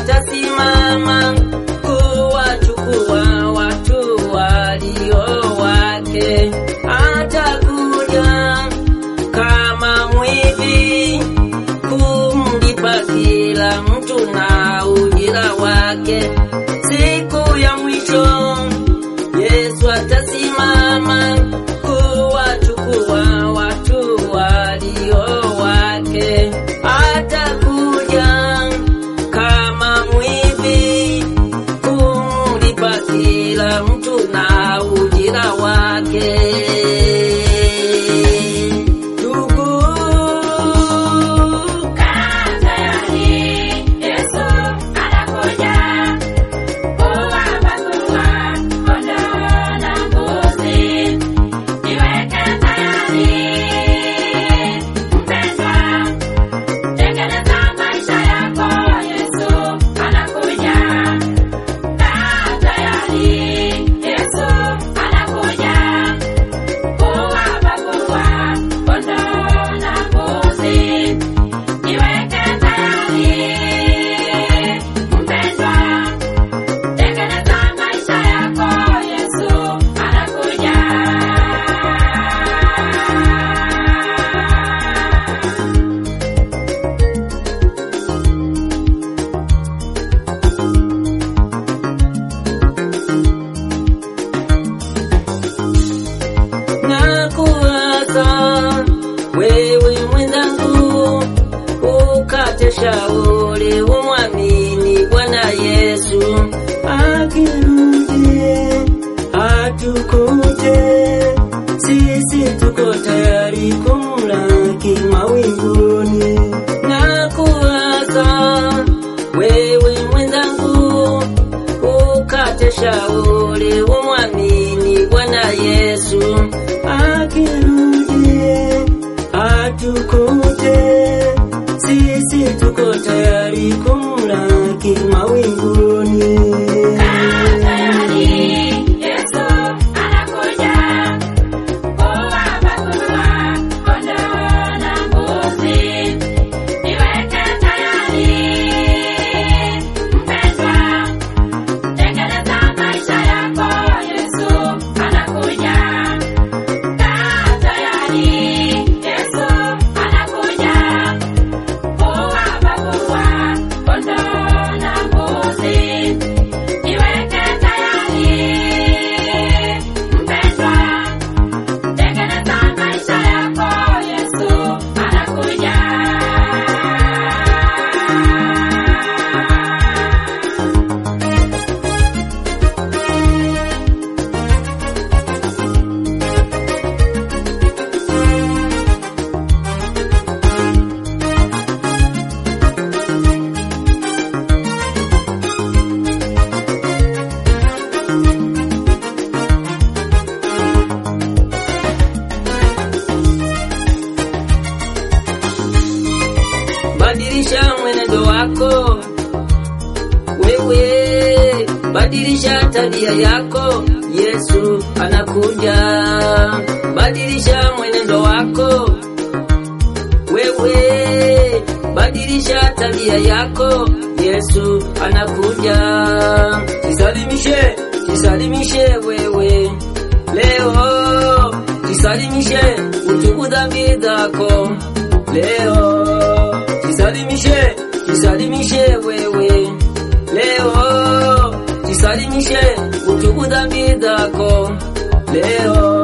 atasimama kuwachukua watu walio wake. Atakuja kama mwivi kumlipa kila mtu na ujira wake. Siku ya mwisho Yesu atasimama kuwachukua watu walio wake. Atakuja kama mwivi kumlipa kila mtu na ujira wake. Ndugu, nakuasa wewe mwenzangu, ukate shauri, umwamini Bwana Yesu akirudi atukuje, sisi tuko tayari kumlaki mawinguni. Nakuasa wewe mwenzangu, ukate shauri, umwamini Bwana Yesu akirudi atukuje, sisi tuko tayari kumlaki mawinguni. Badilisha mwenendo wako wewe, badilisha tabia yako, Yesu anakuja. Badilisha mwenendo wako wewe, badilisha tabia yako, Yesu anakuja. Jisalimishe, jisalimishe wewe leo, jisalimishe, utubu dhambi zako leo jisalimishe, jisalimishe wewe leo, jisalimishe, utubu dhambi zako leo.